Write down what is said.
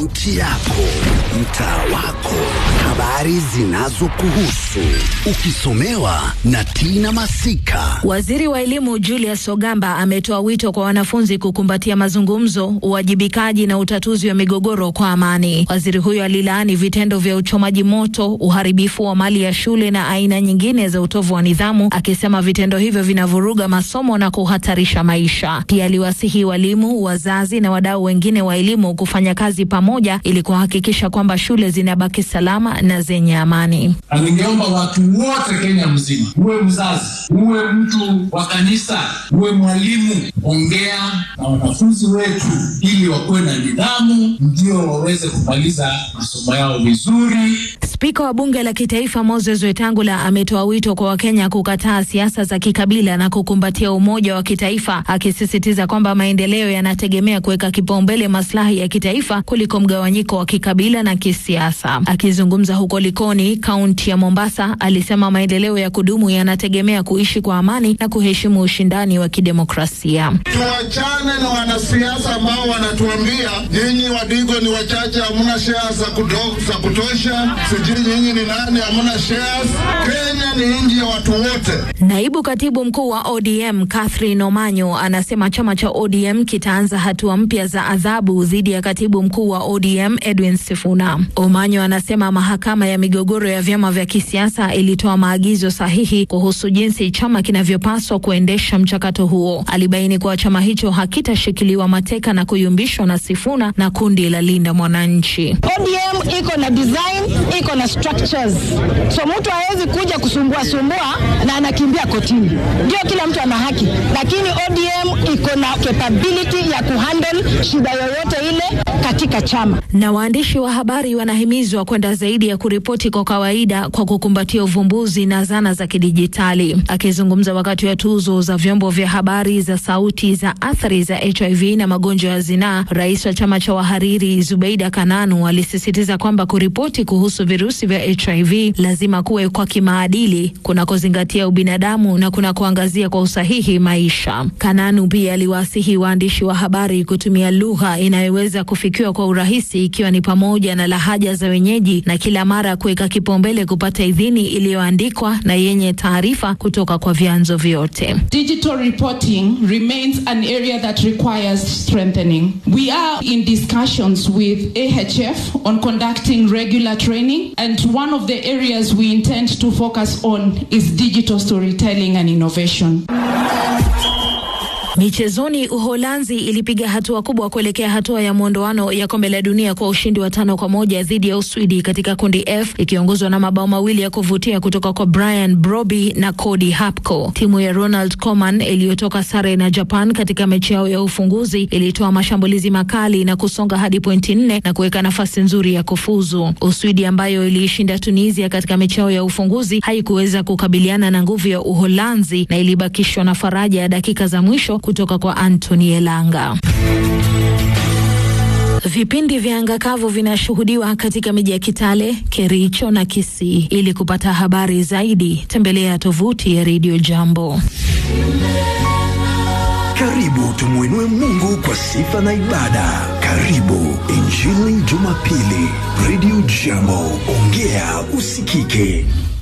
kaunti yako, mtaa wako, habari zinazokuhusu, ukisomewa na Tina Masika. Waziri wa elimu Julius Ogamba ametoa wito kwa wanafunzi kukumbatia mazungumzo, uwajibikaji na utatuzi wa migogoro kwa amani. Waziri huyo alilaani vitendo vya uchomaji moto, uharibifu wa mali ya shule na aina nyingine za utovu wa nidhamu, akisema vitendo hivyo vinavuruga masomo na kuhatarisha maisha. Pia aliwasihi walimu, wazazi na wadau wengine wa elimu kufanya kazi pamoja ili kuhakikisha kwamba shule zinabaki salama na zenye amani. Na ningeomba watu wote Kenya mzima, uwe mzazi, uwe mtu wa kanisa, uwe mwalimu, ongea na wanafunzi wetu ili wakuwe na nidhamu, ndio waweze kumaliza masomo yao vizuri. Spika wa bunge la kitaifa Moses Wetangula ametoa wito kwa Wakenya kukataa siasa za kikabila na kukumbatia umoja wa kitaifa, akisisitiza kwamba maendeleo yanategemea kuweka kipaumbele maslahi ya kitaifa kuliko mgawanyiko wa kikabila na kisiasa. Akizungumza huko Likoni, kaunti ya Mombasa, alisema maendeleo ya kudumu yanategemea kuishi kwa amani na kuheshimu ushindani wa kidemokrasia. Tuachane na wanasiasa ambao wanatuambia nyinyi Wadigo ni wachache, hamuna shares za kudo- za kutosha, sijui nyinyi ni nani, hamuna shares. Kenya ni nchi ya watu wote. Naibu katibu mkuu wa ODM Catherine Omanyo anasema chama cha ODM kitaanza hatua mpya za adhabu dhidi ya katibu mkuu wa ODM Edwin Sifuna. Omanyo anasema mahakama ya migogoro ya vyama vya kisiasa ilitoa maagizo sahihi kuhusu jinsi chama kinavyopaswa kuendesha mchakato huo. Alibaini kuwa chama hicho hakitashikiliwa mateka na kuyumbishwa na Sifuna na kundi la Linda Mwananchi. ODM iko na design, iko na structures, so mtu hawezi kuja kusumbua sumbua na anakimbia kotini. Ndio kila mtu ana haki, lakini ODM iko na capability ya kuhandle shida yoyote ile katika chama. Na waandishi wa habari wanahimizwa kwenda zaidi ya kuripoti kwa kawaida kwa kukumbatia uvumbuzi na zana za kidijitali. Akizungumza wakati wa tuzo za vyombo vya habari za sauti za athari za HIV na magonjwa ya zinaa, rais wa chama cha wahariri Zubeida Kananu alisisitiza kwamba kuripoti kuhusu virusi vya HIV lazima kuwe kwa kimaadili, kunakozingatia ubinadamu na kunakoangazia kwa usahihi maisha. Kananu pia aliwasihi waandishi wa habari kutumia lugha inayoweza kufikiwa kwa urahisi, ikiwa ni pamoja na lahaja za wenyeji na kila mara kuweka kipaumbele kupata idhini iliyoandikwa na yenye taarifa kutoka kwa vyanzo vyote. Digital reporting remains an area that requires strengthening. We are in discussions with AHF on conducting regular training, and one of the areas we intend to focus on is digital storytelling and innovation. Michezoni, Uholanzi ilipiga hatua kubwa kuelekea hatua ya mwondoano ya kombe la dunia kwa ushindi wa tano kwa moja dhidi ya Uswidi katika kundi F ikiongozwa na mabao mawili ya kuvutia kutoka kwa Brian Broby na Cody Hapko. Timu ya Ronald Koeman iliyotoka sare na Japan katika mechi yao ya ufunguzi ilitoa mashambulizi makali na kusonga hadi pointi nne na kuweka nafasi nzuri ya kufuzu. Uswidi ambayo iliishinda Tunisia katika mechi yao ya ufunguzi haikuweza kukabiliana na nguvu ya Uholanzi na ilibakishwa na faraja ya dakika za mwisho kutoka kwa Anthony Elanga. Vipindi vya anga kavu vinashuhudiwa katika miji ya Kitale, Kericho na Kisii. Ili kupata habari zaidi, tembelea tovuti ya Radio Jambo. Karibu tumwinue Mungu kwa sifa na ibada. Karibu Injili Jumapili, Radio Jambo, ongea usikike.